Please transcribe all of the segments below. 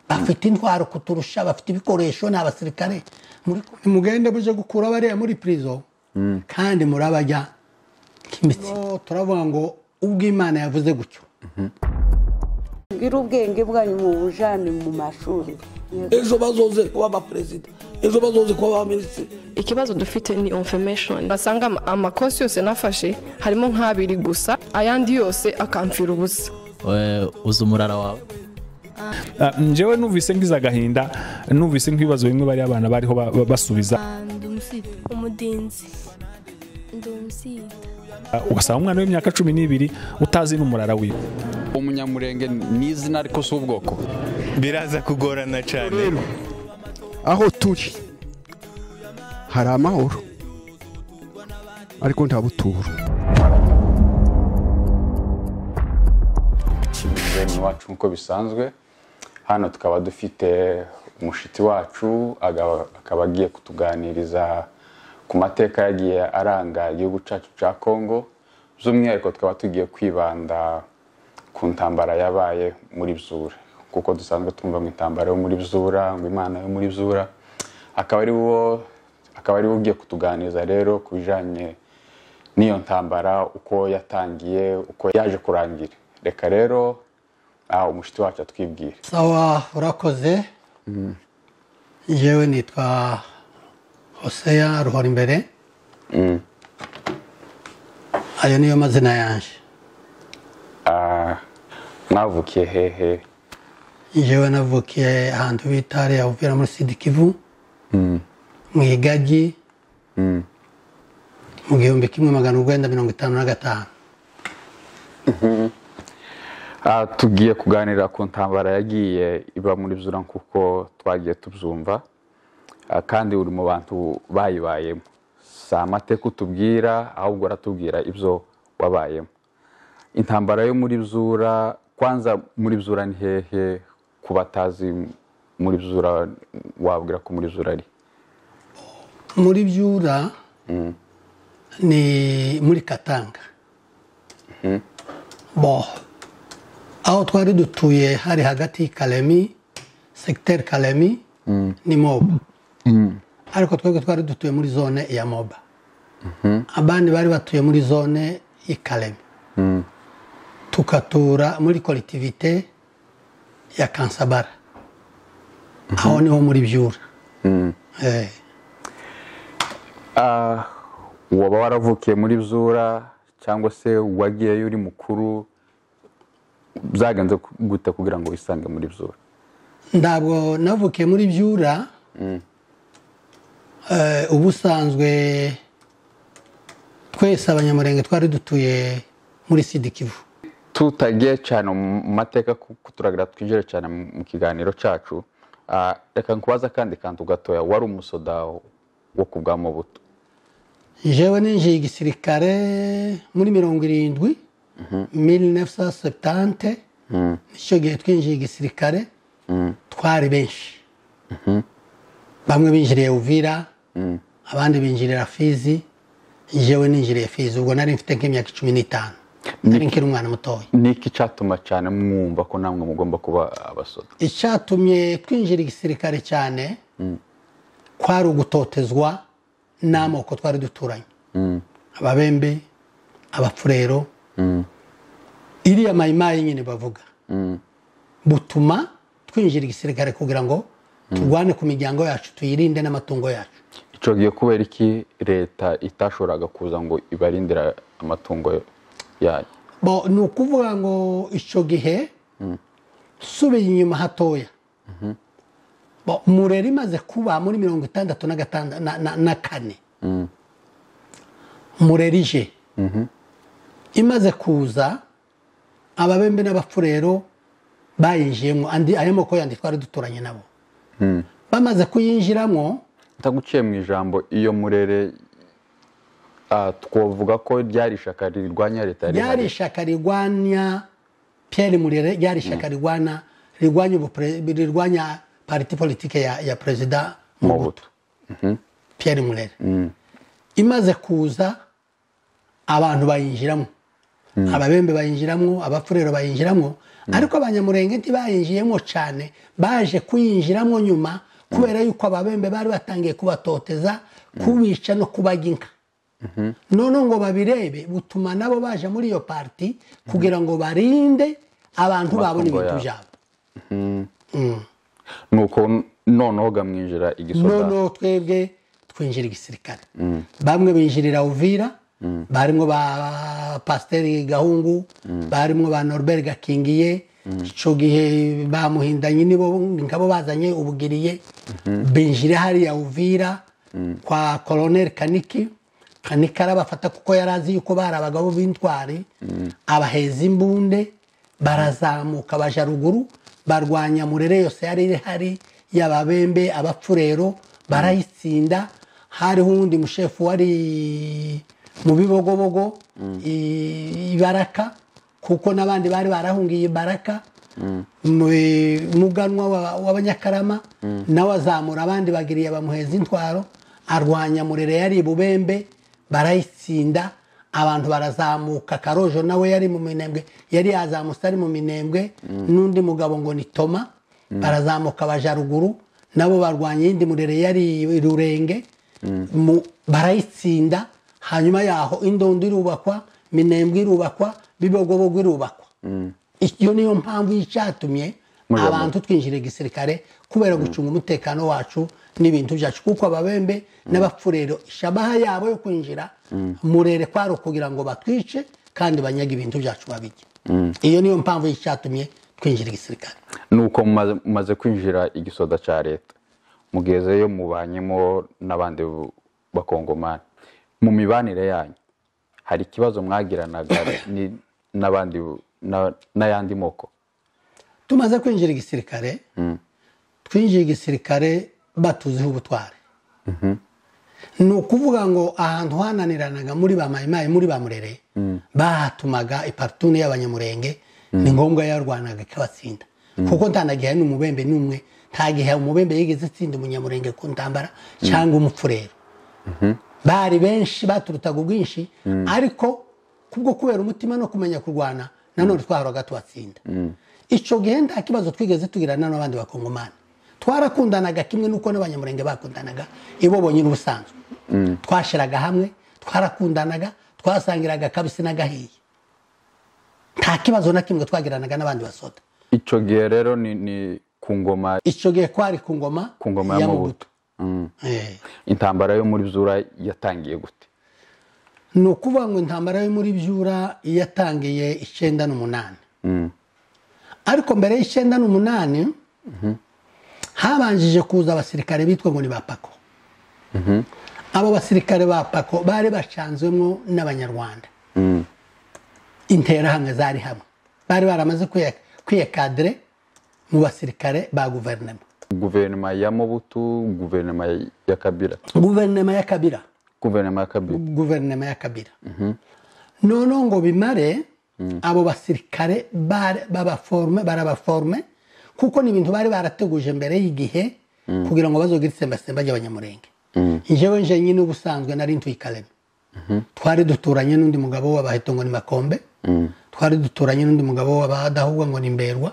bafite intwaro kuturusha bafite ibikoresho ni abasirikare mugende muje gukura bariya muri pirizo kandi murabajya nk'imitsi turavuga ngo ubwo imana yavuze gutyo ngira ubwenge bwanyu mu bujyane mu mashuri ejo bazoze kuba abaperezida ejo bazoze kuba abaminisitiri ikibazo dufite ni information basanga ama- amakosi yose nafashe harimo nk'abiri gusa ayandi yose akamfira ubusa Eh, uzi umurara wawe Ah, njyewe numvise ngize agahinda numvise nk'ibibazo bimwe bari abana bariho ba- ba- basubiza ndi umusita umudinzi ndi umusita Ah, ugasanga umwana w'imyaka cumi n'ibiri utazi n'umurara wiwe umunyamurenge ni izina ariko si ubwoko biraza kugorana cyane aho turi hari amahoro ariko nta buturo bene wacu nk'uko bisanzwe hano tukaba dufite umushitsi wacu aga- akaba agiye kutuganiriza ku mateka yagiye aranga igihugu cyacu cya kongo by'umwihariko tukaba tugiye kwibanda ku ntambara yabaye muri bzura kuko dusanzwe twumva ngo intambara yo muri bzura ngo imana yo muri bzura akaba ari wo akaba ari we ugiye kutuganiriza rero ku bijyanye n'iyo ntambara uko yatangiye uko yaje kurangira reka rero ah, umushitsi wacu atwibwire sawa urakoze yewe nitwa hoseya ruhora imbere ayo niyo mazina yanjye Ah, mwavukiye hehe yewe navukiye ahantu bita ariya uvira muri sidi kivu mu igagi mu gihumbi kimwe magana urwenda mirongo itanu na gatanu Ah, tugiye kuganira ku ntambara yagiye iba muri zura nk'uko twagiye tubyumva Ah, kandi uri mu bantu bayibayemo si amateka utubwira ahubwo uratubwira ibyo wabayemo intambara yo muri bzura kwanza muri bzura ni hehe ku batazi muri bzura wabwira ko muri bzura ari muri byura ni muri katanga bo aho twari dutuye hari hagati y'Ikalemi segiteri kalemi ni moba ariko twebwe twari dutuye muri zone ya moba abandi bari batuye muri zone y'Ikalemi tukatura muri kolektivite ya kansabara aho niho muri byura Eh. Ah, waba waravukiye muri bzura cyangwa se wagiyeyo uri mukuru byagenze gute kugira ngo wisange muri bzura ntabwo navukiye muri byura Eh, ubusanzwe twese abanyamurenge twari dutuye muri sidi kivu tutagiye cyane mu mateka kuko turagira twinjire cyane mu- mu kiganiro cyacu ah, reka nkubaza akandi kantu gatoya wari umusoda wo ku bwa mubuto jewe ninjiye igisirikare muri mirongo irindwi 1970 nicyo gihe twinjiye igisirikare twari benshi bamwe binjiriye uvira abandi binjirira fizi jewe ninjiriye fizi ubwo nari mfite nk'imyaka cumi n'itanu nari nkiri umwana mutoya ni iki cyatuma cyane mwumva ko namwe mugomba kuba abasoda icyatumye twinjira igisirikare cyane kwari ugutotezwa n'amoko twari duturanye ababembe abapfurero iriya mayimayi nyine bavuga butuma twinjira igisirikare kugira ngo turwane ku miryango yacu tuyirinde n'amatungo yacu icyo gihe kubera iki leta itashoboraga kuza ngo ibarindira amatungo yanyu bo ni ukuvuga ngo icyo gihe subiye inyuma hatoya bo murera imaze kuba muri mirongo itandatu na gatanda- na- na- na kane murera ije imaze kuza ababembe n'abapfurero bayinjiyemo andi ayo moko yandi twari duturanye nabo bamaze kuyinjiramo ntaguciye mu ijambo iyo murere ah, twavuga ko ryari ishyaka rirwanya leta yari ryari ihari. ishaka rirwanya Pierre Murere ryari ishaka rirwana rirwanya ubupre- rirwanya parti politike ya, ya perezida Mobutu Mobutu. Pierre Murere imaze kuza abantu bayinjiramo ababembe bayinjiramo abafurero bayinjiramo ariko abanyamurenge ntibayinjiyemo cyane baje kuyinjiramo nyuma kubera yuko ababembe bari batangiye kubatoteza kubica no kubajya inka noneho ngo babirebe butuma nabo baje muri iyo pariti kugira ngo barinde abantu babona Amatungo ibintu yabo. byabo nuko noneho gamwinjira igisoda noneho twebwe twinjira igisirikare bamwe binjirira uvira barimo ba pasiteri gahungu barimo ba norbert gakingiye icyo gihe bamuhindanye nibo ngabo bazanye ubugiriye binjira hariya uvira kwa koroneri kaniki kaniki arabafata kuko yari azi yuko bari abagabo b'intwari abaheza imbunde barazamuka baja ruguru barwanya murere yose yari ihari y'ababembe abapfurero barayitsinda hariho uwundi mushefu wari mu bibogobogo i- ibaraka kuko n'abandi bari barahungiye ibaraka mu- muganwa wa- w'abanyakarama nawe azamura abandi bagiriye bamuheza intwaro arwanya murere yari ibubembe barayitsinda abantu barazamuka karojo nawe yari mu minembwe yari yazamutse ari mu minembwe n'undi mugabo ngo ni toma barazamuka baja ruguru nabo barwanya iyindi murere yari rurenge mu- barayitsinda hanyuma yaho indondo irubakwa minembwe irubakwa bibogobogo irubakwa iyo niyo mpamvu y'icyatumye Mujya mu- abantu twinjira igisirikare kubera gucunga umutekano wacu n'ibintu byacu kuko ababembe n'abapfurero shabaha yabo yo kwinjira murere kwari ukugira ngo batwice kandi banyage ibintu byacu babijye iyo niyo mpamvu y'icyatumye twinjira igisirikare nuko mumaze- mumaze kwinjira igisoda cya leta mugezeyo mubanyemo n'abandi bu- bakongomani mu mibanire yanyu hari ikibazo mwagiranaga ni- n'abandi bu- na- n'ayandi moko tumaze kwinjira igisirikare twinjiye igisirikare batuziho ubutwari ni ukuvuga ngo ahantu hananiranaga muri ba mayimayi muri ba murere bahatumaga iparitune y'abanyamurenge ni ngombwa yarwanaga ikabatsinda kuko ntanagihe n'umubembe n'umwe nta gihe umubembe yigeze atsinda umunyamurenge ku ntambara cyangwa umupfurero bari benshi baturutaga ubwinshi ariko kubwo kubera umutima no kumenya kurwana nanone twahoraga tubatsinda icyo gihe nta kibazo twigeze tugirana n'abandi bakongomani twarakundanaga kimwe n'uko n'abanyamurenge bakundanaga ibo bonyine ubusanzwe twashiraga hamwe twarakundanaga twasangiraga akabisi n'agahiye nta kibazo na kimwe twagiranaga n'abandi basoda icyo gihe rero ni ni ku ngoma icyo gihe kwari ku ngoma ku ngoma ya mabuto Mm. Eh. intambara yo muri zura yatangiye gute ni ukuvuga ngo intambara yo muri byura yatangiye icyenda n'umunani ariko mbere y'icyenda n'umunani habanjije kuza abasirikare bitwa ngo ni ba pako abo basirikare ba pako bari bacanzwemo n'abanyarwanda interahamwe zari hamwe bari baramaze kwiye- kwiyekadire mu basirikare ba guverinoma guverinoma ya mobutu guverinoma ya kabira guverinoma ya kabira guverinoma ya kabira guverinoma ya kabira noneho ngo bimare abo basirikare bari- babaforme barabaforme kuko ni ibintu bari barateguje mbere y'igihe kugira ngo bazogire itsembasemba ry'abanyamurenge njyewe nje nyine ubusanzwe nari ntuye i Kalema. twari duturanye n'undi mugabo w'abaheta ngo ni makombe twari duturanye n'undi mugabo w'abadahubwa ngo ni mberwa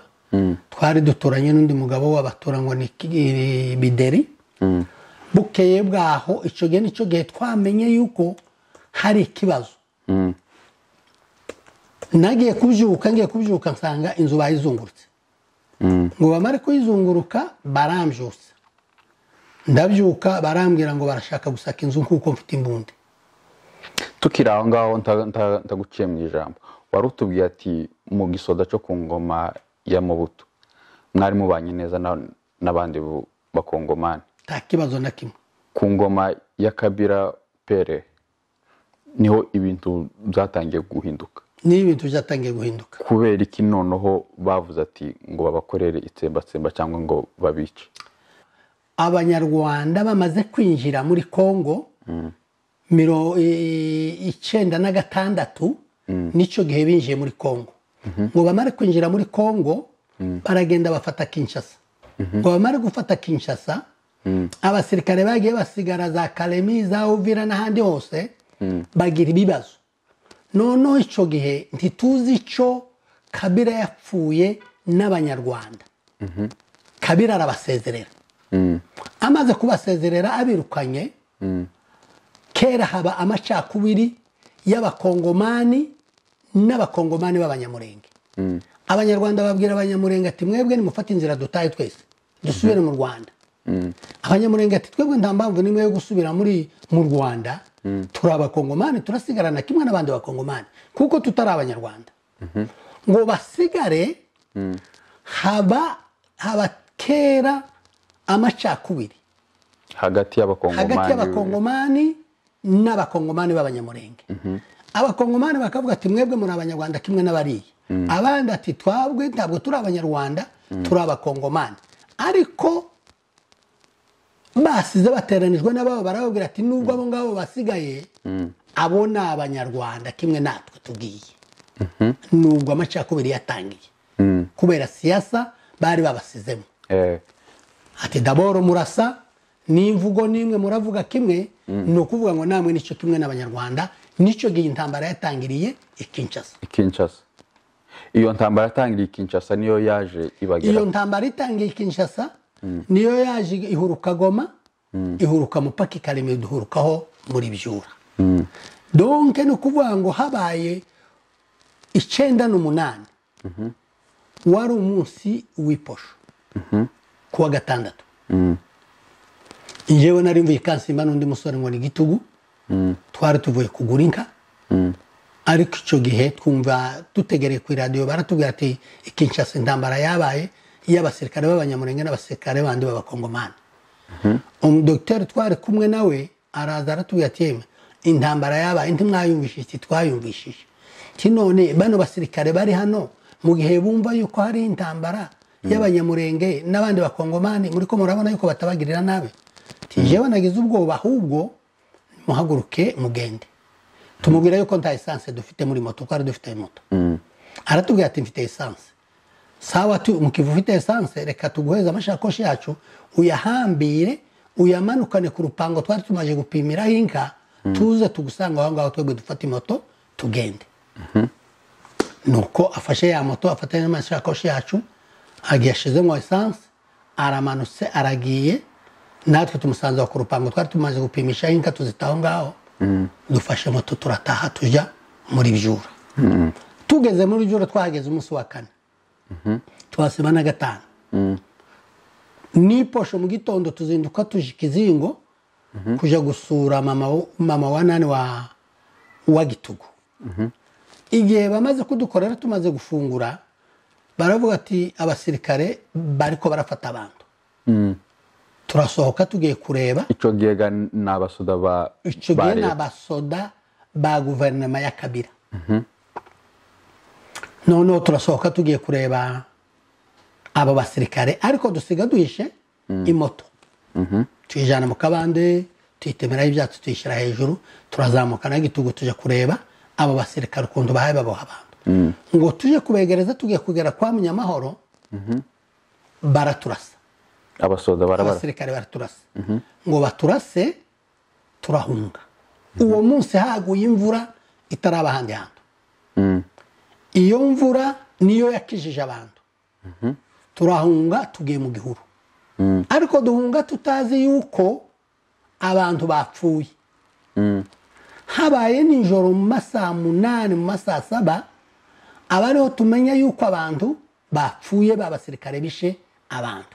twari duturanye n'undi mugabo w'abatura ngo ni Ki- bideri bukeye bwaho icyo gihe nicyo gihe twamenye yuko hari ikibazo nagiye kubyuka ngiye kubyuka nsanga inzu bayizungurutse ngo bamare kuyizunguruka barambyutsa ndabyuka barambwira ngo barashaka gusaka inzu kuko mfite imbunda tukiri aho ngaho nta- nta- ndaguciye mu ijambo wari utubwiye ati mu gisoda cyo ku ngoma ya mubuto mwari mubanye neza na- n'abandi bu- bakongomani nta kibazo na kimwe ku ngoma ya kabira pere niho ibintu byatangiye guhinduka niyo ibintu byatangiye guhinduka kubera iki noneho bavuze ati ngo babakorere itsembatsemba cyangwa ngo babice abanyarwanda bamaze kwinjira muri kongo miro i- icyenda na gatandatu nicyo gihe binjiye muri kongo ngo bamare kwinjira muri kongo baragenda bafata kinshasa ngo bamare gufata kinshasa abasirikare bagiye basigara za karemi za uvira n'ahandi hose bagira ibibazo noneho icyo gihe ntituzi icyo kabira yapfuye n'abanyarwanda kabira arabasezerera amaze kubasezerera abirukanye kera haba amacakubiri y'abakongomani n'abakongomani b'abanyamurenge abanyarwanda babwira abanyamurenge ati mwebwe nimufate inzira dutahe twese dusubire mu rwanda abanyamurenge ati twebwe nta mpamvu n'imwe yo gusubira muri mu rwanda turi abakongomani turasigarana kimwe n'abandi bakongomani kuko tutari abanyarwanda ngo basigare haba haba kera amacakubiri hagati hagati y'abakongomani y'abakongomani n'abakongomani b'abanyamurenge abakongomani bakavuga ati mwebwe muri abanyarwanda kimwe n'abariya abandi ati twabwe ntabwo turi abanyarwanda turi abakongomani ariko basize bateranijwe n'ababo barababwira ati nubwo abo ngabo basigaye abo ni abanyarwanda kimwe natwe tugiye nubwo amacakubiri yatangiye kubera siyasa bari babasizemo Eh, ati daboro murasa n'imvugo n'imwe muravuga kimwe ni ukuvuga ngo namwe nicyo kimwe n'abanyarwanda nicyo gihe intambara yatangiriye ikinshasa i Kinshasa iyo ntambara yatangiriye i Kinshasa niyo yaje iyo ibageraho ntambara itangiye i kinshasa niyo yaje ihuruka goma ihuruka mupaka ikarema iduhurukaho muri byura donke ni ukuvuga ngo habaye icyenda n'umunani wari umunsi w'iposho ku wa gatandatu njyewe nari mvuye ikansimba n'undi musore ngo ni gitugu twari tuvuye kugura inka ariko icyo gihe twumva dutegereye ku iradiyo baratubwira ati ikinshasa intambara yabaye y'abasirikare b'abanyamurenge n'abasirikare bandi b'abakongomani umudogiteri twari kumwe nawe araza aratubwira ati yemwe intambara yabaye ntimwayumvishije ati twayumvishije ati none bano basirikare bari hano mu gihe bumva yuko hari intambara y'abanyamurenge n'abandi bakongomani muri ko murabona yuko batabagirira nabi ati jewe nagize ubwoba ahubwo muhaguruke mugende tumubwira yuko nta esanse dufite muri moto kuko ari dufite moto aratubwira ati mfite esanse sawa tu mukiva ufite esanse reka tuguheze amashakoshi yacu uyahambire uyamanukane ku rupango twari tumaze gupimiraho inka tuze tugusanga aho ngaho twebwe dufate moto tugende nuko afashe ya moto afatanya n'amashakoshi yacu agiye ashizemo esanse aramanutse aragiye natwe tumusanze aho ku rupango twari tumaze gupimisha inka tuzita aho ngaho dufashe moto turataha tujya muri byura tugeze muri byura twahageze umunsi wa kane tuhasiba na gatanu n'iposho mu gitondo tuzinduka tuje ikizingo kujya gusura mama wo- mama wa nani wa wa gitugu igihe bamaze kudukorera tumaze gufungura baravuga ati abasirikare bariko barafata abantu turasohoka tugiye kureba icyo gihe ga ni abasoda ba icyo ba gihe ni leta. abasoda ba guverinoma ya kabira noneho turasohoka tugiye kureba abo basirikare ariko dusiga duhishe imoto tuyijyana mu kabande tuyitemeraho ibyatsi tuyishyira hejuru turazamuka na gitugu tujya kureba abo basirikare ukuntu bahaye baboha abantu ngo tujye kubegereza tugiye kugera kwa munyamahoro baraturasa abasoda barabara abasirikare baraturasa ngo baturase turahunga uwo munsi haguye imvura itaraba ahandi hantu iyo mvura niyo yakijije abantu turahunga tugiye mu gihuru ariko duhunga tutazi yuko abantu bapfuye habaye nijoro mu masaha munani mu masaha saba aba ariho tumenya yuko abantu bapfuye b'abasirikare bishe abantu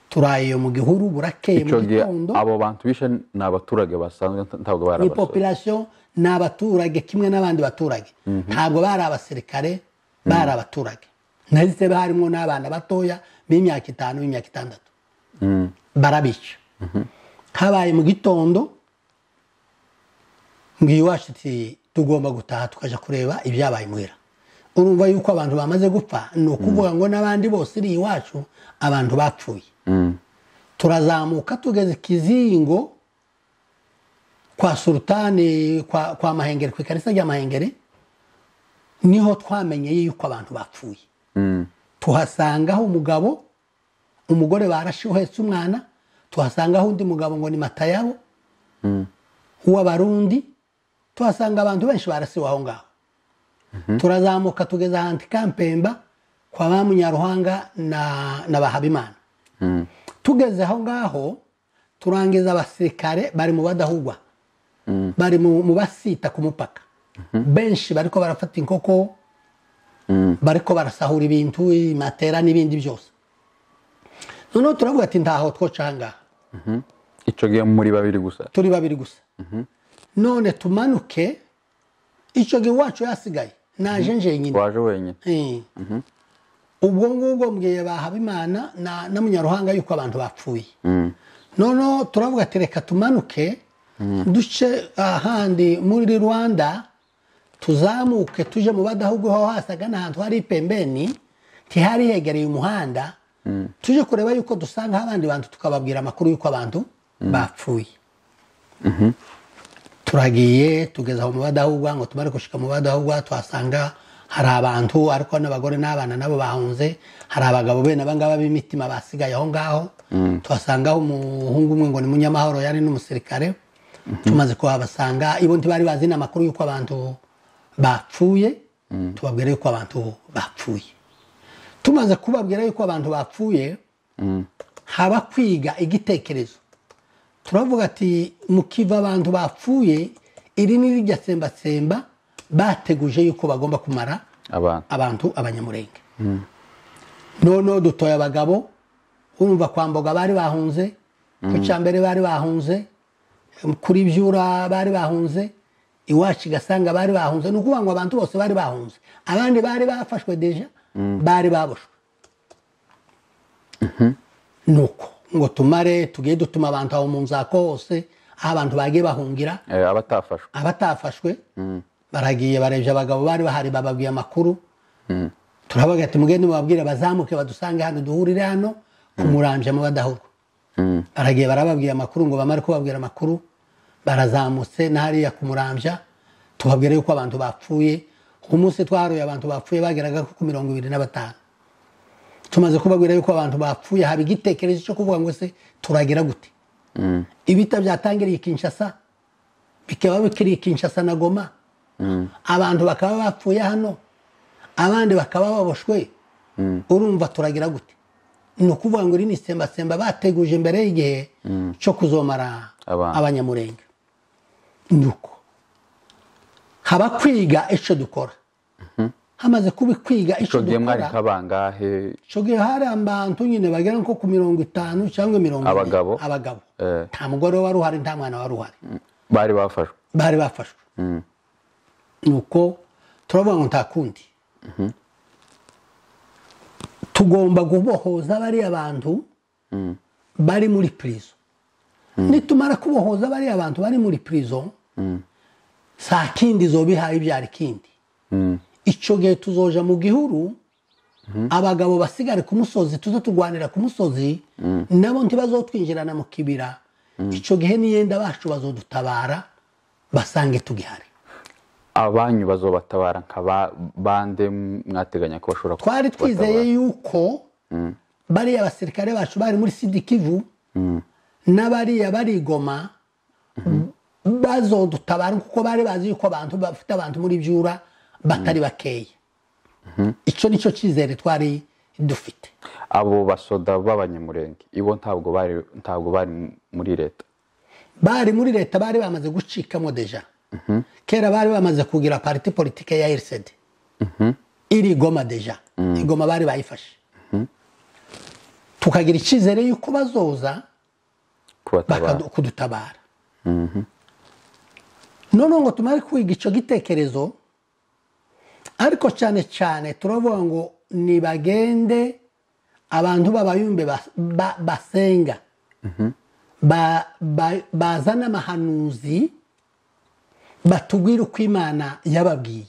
turaye iyo mu gihuru burakeye mu icyo gihe gitondo abo bantu bishe ni abaturage basanzwe nta- ntabwo bari ni abasoda population ni abaturage kimwe n'abandi baturage ntabwo bari abasirikare bari abaturage nahise harimo n'abana batoya b'imyaka itanu b'imyaka itandatu barabica habaye mu gitondo mbwiye iwacu ati tugomba gutaha tukajya kureba ibyabaye muhira urumva yuko abantu bamaze gupfa ni ukuvuga ngo n'abandi bose iri iwacu abantu bapfuye turazamuka tugeze ikizingo kwa sultani kwa, kwa mahengere ku ikarisa rya mahengere niho twamenye yuko abantu bapfuye tuhasangaho umugabo umugore barashe uhetse umwana tuhasangaho undi mugabo ngo ni matayabo w'abarundi tuhasanga abantu benshi barasiwe aho ngaho turazamuka tugeze ahantu i kampemba kwa ba munyaruhanga na na ba habimana tugeze aho ngaho turangiza abasirikare bari mu badahugwa bari mu mu basita ku mupaka benshi bariko barafata inkoko bariko barasahura ibintu matera n'ibindi byose noneho turavuga ati ntaho twoca aha ngaha icyo gihe muri babiri gusa turi babiri gusa none tumanuke icyo gihe iwacu yasigaye naje njyenyine waje wenyine Eh. ubwo ngubwo mbwiye ba habimana na na munyaruhanga yuko abantu bapfuye noneho turavuga ati reka tumanuke duce ahandi muri rwanda tuzamuke tuje mu badahubwo aho hasaga n'ahantu hari pembeni ntihari hegereye umuhanda tuje kureba yuko dusanga abandi bantu tukababwira amakuru y'uko abantu bapfuye turagiye tugeze aho mu badahugwa ngo tumare gushika mu badahugwa tuhasanga hari abantu ariko n'abagore n'abana nabo bahunze hari abagabo bene abangaba b'imitima basigaye aho ngaho tuhasangaho umuhungu umwe ngo ni munyamahoro yari n'umusirikare tumaze kuhabasanga ibo ntibari bazi n'amakuru y'uko abantu bapfuye tubabwira yuko abantu bapfuye tumaze kubabwira yuko abantu bapfuye haba kwiga igitekerezo turavuga ati mukiva abantu bapfuye iri ni rijya sembatsemba bateguje yuko bagomba kumara abantu abantu abanyamurenge noneho dutoye abagabo urumva kwa mboga bari bahunze ku cyambere bari bahunze kuri byura bari bahunze iwacu igasanga bari bahunze ni ukuvuga ngo abantu bose bari bahunze abandi bari bafashwe deja bari baboshwe nuko ngo tumare tugiye dutuma abantu aho mu nzako hose aho abantu bagiye bahungira Eh, abatafashwe abatafashwe baragiye barebye abagabo bari bahari bababwiye amakuru turabaga ati mugende mubabwire bazamuke badusange hano duhurire hano kumurambya mu badahurwa baragiye barababwiye amakuru ngo bamare kubabwira amakuru barazamutse na hariya kumurambya tubabwira yuko abantu bapfuye ku munsi twaharuye abantu bapfuye bageraga ku mirongo ibiri na batanu tumaze kubabwira yuko abantu bapfuye haba igitekerezo cyo kuvuga ngo se turagira gute ibita byatangiriye i kinshasa bikaba bikiri i kinshasa na goma abantu bakaba bapfuye hano abandi bakaba baboshwe urumva turagira gute ni ukuvuga ngo iri ni isembasemba bateguje mbere y'igihe cyo kuzomara Abantu. abanyamurenge nuko haba kwiga icyo dukora hamaze kuba kwiga icyo icyo gihe mwari dukora nk'abangahe icyo gihe hari abantu nyine bagera nko ku mirongo itanu cyangwa mirongo ine. Abagabo? abagabo Eh. nta mugore wari uhari nta mwana wari uhari bari bafashwe bari bafashwe nuko turavuga ngo nta kundi tugomba kubohoza bariya bantu bari muri pirizo nitumara kubohoza bariya bantu bari muri pirizo saa kindi zoba ihaye ibyara ikindi icyo gihe tuzoja mu gihuru abagabo basigare ku musozi tuze turwanira ku musozi nabo ntibazotwinjirana mu kibira icyo gihe n'iyenda bacu bazodutabara basange tugihari abanyu bazobatabara nka ba- bande mwateganya ko bashobora twari kubatabara? twizeye yuko bariya basirikare bacu bari muri sidikivu n'abariya barigoma bazodutabara kuko bari bazi yuko abantu bafite abantu muri byura batari bakeya icyo ni cyo cyizere twari dufite abo basoda b'abanyamurenge ibo ntabwo bari ntabwo bari muri leta bari muri leta bari bamaze gucikamo deja kera bari bamaze kugira pariti politike ya RCD iri goma deja igoma bari bayifashe tukagira icyizere yuko bazoza kubatabara bakadu- kudutabara noneho ngo tumare kwiga icyo gitekerezo ariko cyane cyane turavuga ngo nibagende abantu b'abayumbe bas- ba- basenga Ba- ba- bazane amahanuzi batubwire uko imana yababwiye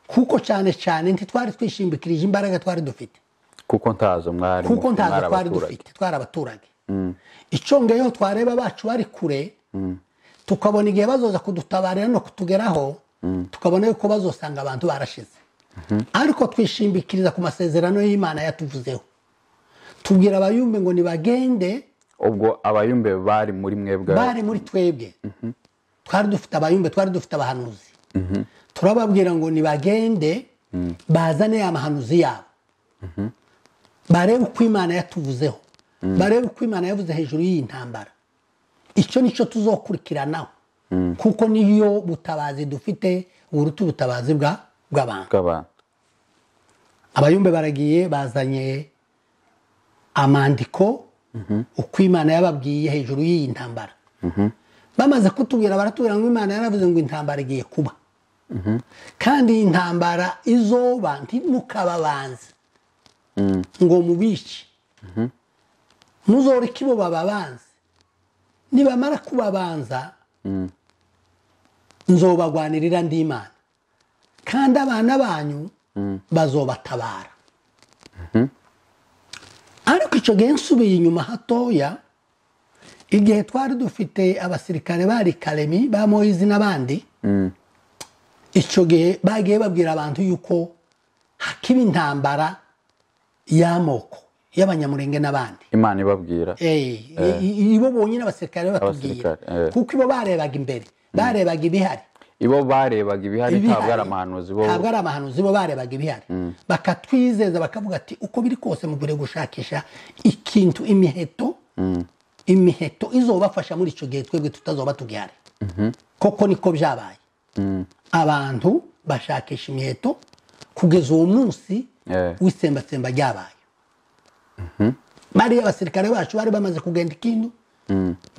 kuko cyane cyane ntitwari twishingikirije imbaraga twari dufite kuko ntazo mwari kuko mufite, ntazo mwari twari abaturage. dufite twari abaturage icyo ngeyeho twareba abacu bari kure tukabona igihe bazoza kudutabarira no kutugeraho tukabona yuko bazosanga abantu barashize ariko twishimikiriza ku masezerano y'imana yatuvuzeho tubwira abayumbe ngo nibagende ubwo abayumbe bari muri mwebwe bari muri twebwe twari dufite abayumbe twari dufite abahanuzi turababwira ngo nibagende bazane amahanuzi yabo barebe uko imana yatuvuzeho barebe uko imana yavuze hejuru y'iyi ntambara icyo ni cyo tuzokurikiranaho kuko niyo butabazi dufite buruta ubutabazi bwa- bw'abantu bw'abantu abayumbe baragiye bazanye amandiko uko imana yababwiye hejuru y'iyi ntambara bamaze kutubwira baratubwira ngo imana yaravuze ngo intambara igiye kuba kandi iyi ntambara izoba ntimukababanze ngo mubice muzoreke ibo bababanze nibamara kubabanza nzobagwanirira ndi imana kandi abana banyu bazobatabara ariko icyo gihe nsubiye inyuma hatoya igihe twari dufite abasirikare bari karemi ba moyizi n'abandi icyo gihe bagiye babwira abantu yuko hakiba intambara y'amoko y'abanyamurenge n'abandi imana ibabwira Eh, i- i- ibo bonyine abasirikare batubwira Abasirikare, eh. kuko ibo barebaga imbere barebaga ibihari ibo barebaga ibihari ntabwo ari amahanuzi bo ntabwo ari amahanuzi bo barebaga ibihari bakatwizeza bakavuga ati uko biri kose mugure gushakisha ikintu imiheto imiheto izobafasha muri icyo gihe twebwe tutazoba tugihari koko niko byabaye abantu bashakisha imiheto kugeza uwo munsi Eh. w'itsembatsemba ryabaye bariya abasirikare bacu bari bamaze kugenda ikindu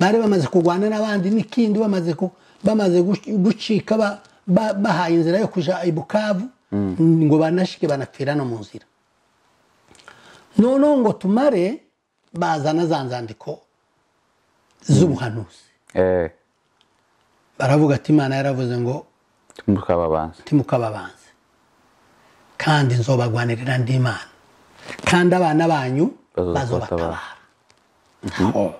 bari bamaze kurwana n'abandi n'ikindi bamaze ku- bamaze guc- gucika ba- ba- bahaye inzira yo kujya i bukavu ngo banashike banapfira no mu nzira noneho ngo tumare bazana za nzandiko z'ubuhanuzi Eh, baravuga ati imana yaravuze ngo mukababanza timukababanze kandi nzobagwanirira ndi imana kandi abana banyu Bazoza bazobatabara kubatabara. Aho.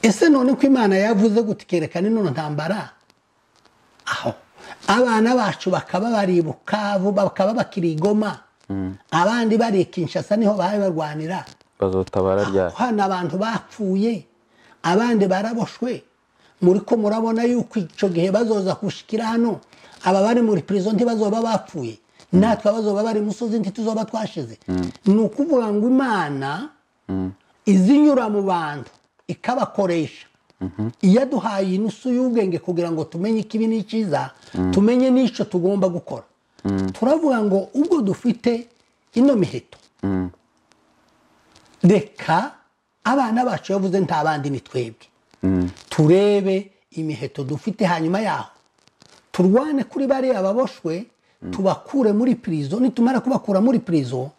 ese none ko imana yavuze gutya ikerekana inono ntambara aho abana bacu bakaba bari i bukavu bakaba bakiri i goma abandi bari i kinshasa niho babe barwanira bazotabara ryari hano abantu bapfuye abandi baraboshwe muri ko murabona yuko icyo gihe bazoza gushikira hano aba bari muri prison ntibazoba bapfuye natwe abazoba bari musozi ntituzoba twashize ni ukuvuga ngo imana izinyura mu bantu ikabakoresha iyo aduhaye inusu y'ubwenge kugira ngo tumenye ikibi n'icyiza tumenye n'icyo tugomba gukora turavuga ngo ubwo dufite ino miheto reka abana bacu yavuze nta bandi ni twebwe turebe imiheto dufite hanyuma yaho turwane kuri bariya baboshwe tubakure muri pirizo nitumara kubakura muri pirizo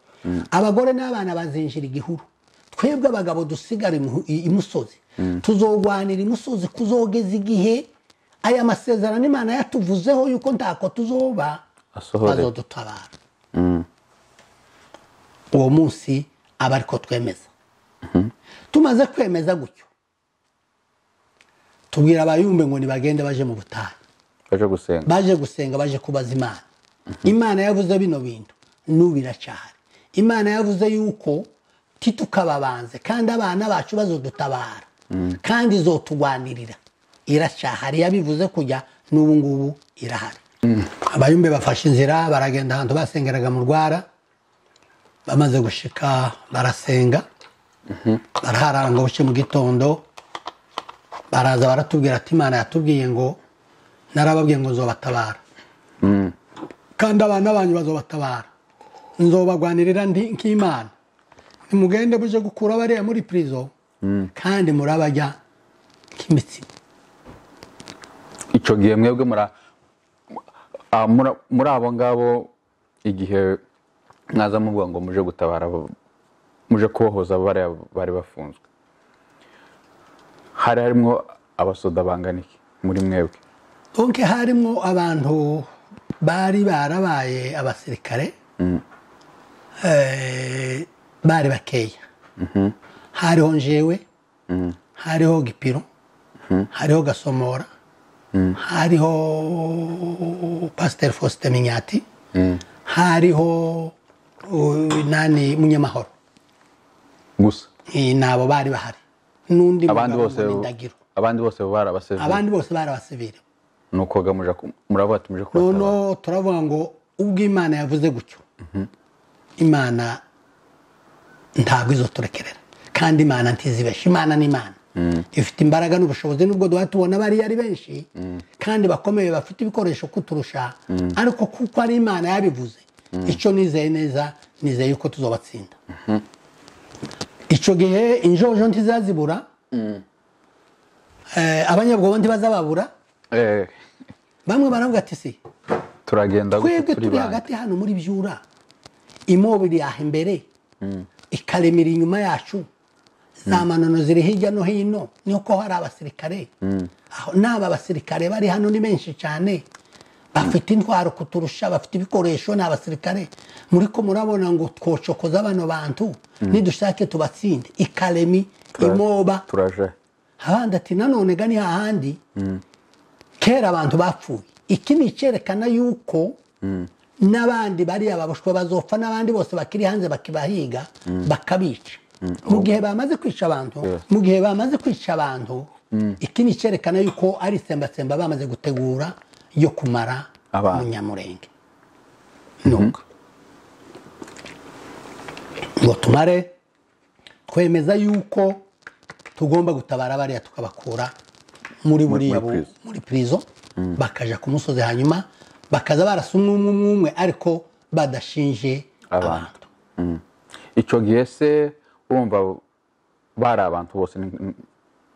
abagore n'abana bazinjira igihuru twebwe abagabo dusigara imuhu- i- imusozi tuzogwanira imusozi kuzogeza igihe aya masezerano imana yatuvuzeho yuko ntako tuzoba Asohore. bazodutabara uwo munsi aba ariko twemeza tumaze kwemeza gutyo tubwira abayumbe ngo nibagende baje mu butayu baje gusenga baje gusenga baje kubaza imana imana yavuze bino bintu n'ubu iracyahari imana yavuze yuko titukababanze kandi abana bacu bazodutabara kandi izotugwanirira iracyahari yabivuze kujya n'ubu ngubu irahari abayumbe bafashe inzira baragenda ahantu basengeraga mu rwara bamaze gushika barasenga baraharanga buke mu gitondo baraza baratubwira ati imana yatubwiye ngo narababwiye ngo nzobatabara kandi abana banyu bazobatabara nzobagwanirira ndi nk'imana nimugende muje gukura bariya muri pirizo kandi murabajya nk'imitsima icyo gihe mwebwe mura- ah, mura- muri abo ngabo igihe mwaza muvuga ngo muje gutabara abo- muje kubohoza bariya bari bafunzwe hari harimo abasoda bangana iki muri mwebwe donke harimo abantu bari barabaye abasirikare Eh, bari bakeya hariho njewe hariho gipiro hariho gasomora hariho pasiteri fosite minyati hariho uh, nani munyamahoro gusa Eh, ni abo bari bahari n'undi abandi mugabo bose ngo ni Ndagiro. abandi bose bari abasivili abandi bose bari abasivili ni ukuvuga muravuga tumuje kubatabara noneho turavuga ngo ubwo imana yavuze gutyo imana ntabwo izoturekerera kandi imana ntizibeshe imana ni imana ifite imbaraga n'ubushobozi nubwo duha tubona bariya ari benshi kandi bakomeye bafite ibikoresho kuturusha ariko kuko ari imana yabivuze icyo nizeye neza nizeye yuko tuzobatsinda icyo gihe injojo ntizazibura Eh, abanyabwoba ntibazababura Eh, bamwe baravuga ati si turagenda gute twebwe turi bande? hagati hano muri byura imobo iri aha imbere ikaremera inyuma yacu za manano ziri hirya no hino nuko hari abasirikare aho n'aba basirikare bari hano ni benshi cyane bafite intwaro kuturusha bafite ibikoresho ni abasirikare muri ko murabona ngo twocokoza bano bantu nidushake tubatsinde ikaremi Tura- imoba turaje abandi ati nanone gani hahandi kera abantu bapfuye iki ni icyerekana yuko n'abandi bariya babushwe bazopfa n'abandi bose bakiri hanze bakibahiga bakabica mu gihe bamaze kwica abantu Yeah. mu gihe bamaze kwica abantu iki ni icyerekana yuko ari isembatsemba bamaze gutegura yo kumara Abantu. umunyamurenge nuko ngo tumare twemeza yuko tugomba gutabara bariya tukabakura muri Muri- buriya muri bu- prison. muri prison bakaja ku musozi hanyuma bakaza barasa umwe umwe umwe umwe ariko badashinje abantu icyo gihe se wumva bari abantu bose ni-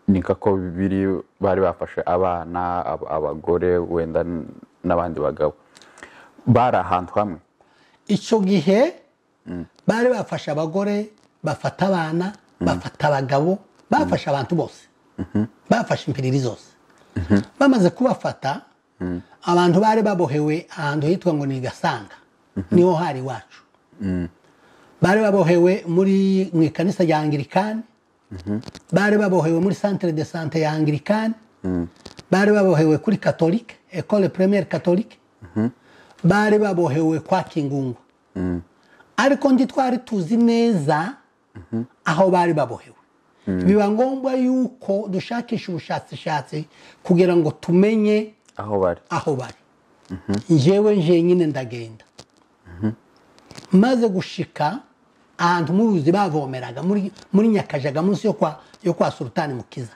ni kako biri bari bafashe abana ab- abagore wenda n- n'abandi bagabo bari ahantu hamwe icyo gihe bari bafashe abagore bafata abana bafata abagabo bafashe abantu bose bafashe impiriri zose bamaze kubafata abantu bari babohewe ahantu hitwa ngo ni gasanga niho hari iwacu bari babohewe muri mu ikanisa rya angirikani bari babohewe muri centre de sante ya angirikani bari babohewe kuri katolike ekole premiere katolike bari babohewe kwa kingungwa ariko ndi twari tuzi neza aho bari babohewe biba ngombwa yuko dushakisha ubushakashatsi kugira ngo tumenye aho bari aho bari njyewe njenyine ndagenda maze gushika ahantu mu ruzi bavomeraga muri muri nyakajaga munsi yo kwa yo kwa sultani mukiza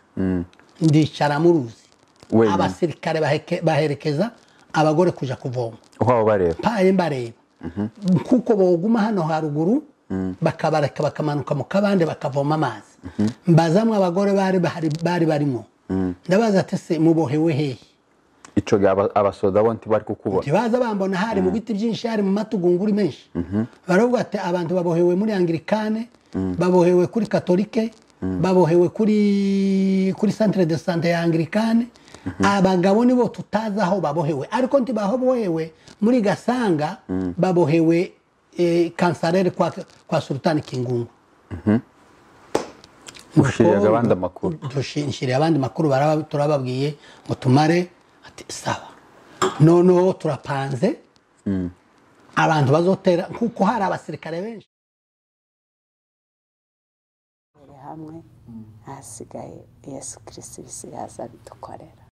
ndicara mu ruzi Wenyine. abasirikare baheke- baherekeza abagore kuja kuvoma aho abo bareba mpaye mbareba kuko boguma hano haruguru bakabareka bakamanuka mu kabande bakavoma amazi mbazamwe abagore bari bahari- bari barimo ndabaza ati se mubohewe hehe icyo gihe aba- abasoda bo ntibari kukubona ntibaza bambona hari mu biti byinshi hari mu matugunguri menshi baravuga ati abantu babohewe muri angirikane babohewe kuri katolike babohewe kuri kuri centre de sante ya angirikane abagabo nibo tutazi aho babohewe ariko ntibabohewe muri gasanga babohewe eh, kansarere kwa, kwa sultani kingungu ushiriye abandi amakuru dushishiriye abandi makuru baraba- turababwiye ngo tumare ati sawa noneho turapanze abantu bazotera kuko hari abasirikare benshi hamwe hasigaye yesu kirisitu bisigaye aza bidukorera